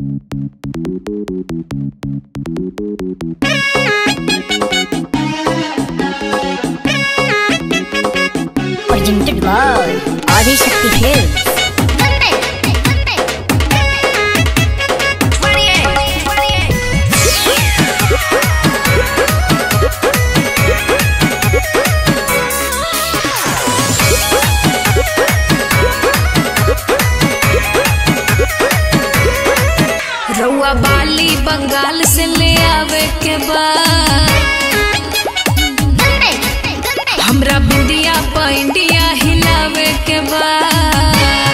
Presented by Adi Shakti Films. रउआ बाली बंगाल से ले आवे के बाद हमरा बिंदिया पैंडिया हिलावे के बाद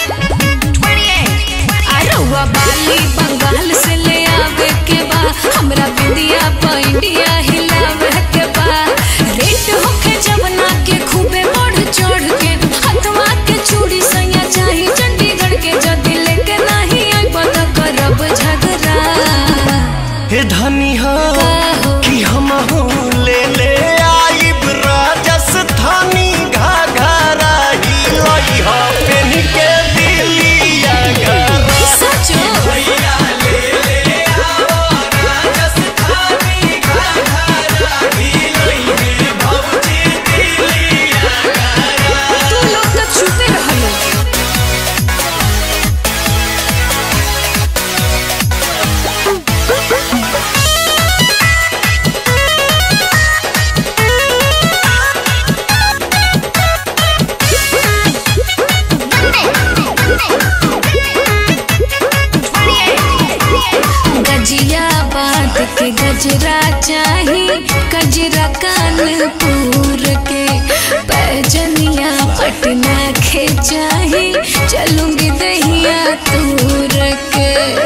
आ रउआ बाली बंगाल से ले आवे के बाद हमरा बिंदिया पैंडिया हिलावे के बाद रेट होके जवना के खूबे बढ़ चढ़ के हथवा के चूड़ी सैया चाही चंडीगढ़ के जदी लेके नाही आई पता करब झगड़ा हे धनी हो हो? कि हम हो ले ले आइब राजस्थानी घाघरा ही लई हो पेन के दिलिया घरा सचो भैया ले ले आओ राजस्थानी घाघरा ही लई है भौजी दिलिया तू लोग तो छुपे रहलो गजिया बात के गजरा चाही गजरा कानपुर के पैजनिया पटना के चाही चलूंगी दहिया तूर के